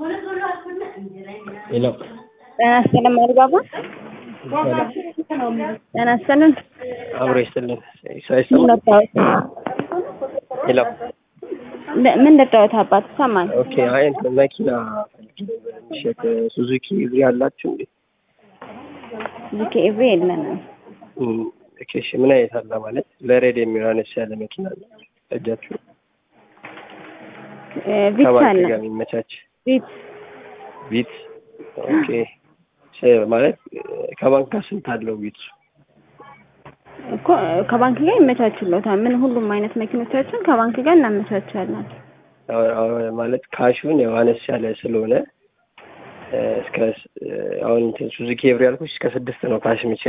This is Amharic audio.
ሄሎ ጤና ይስጥልን ማሪባባ ጤና ይስጥልን አብሮ ይስጥልን ምን ሳይሰማ ልታወት ሄሎ ምን ልታወት አባት ይሰማል ኦኬ አይ እንትን መኪና ፈልጌ ነበር የሚሸጥ ሱዙኪ እግሪ አላችሁ እንዴ ዚኬ ኤቭሪ የለንም እም፣ ኦኬ እሺ ምን አይነት አለ ማለት ለሬድ የሚሆን አነስ ያለ መኪና አለ እጃችሁ እ ቪትስ ከባንክ አለ ጋር የሚመቻች ቪትስ ቢት ኦኬ ስ- ማለት እ፣ ከባንክ ጋር ስንት አለው ቢት እኮ ከባንክ ጋር ይመቻችሎታል ምን ሁሉም አይነት መኪኖቻችን ከባንክ ጋር እናመቻቻለን ማለት ካሹን ያው አነስ ያለ ስለሆነ እ፣ እስከ ስ- እ፣ አሁን እንትን ሱዙኪ ኤቭሪ ያልኩሽ እስከ ስድስት ነው ካሽ የሚችል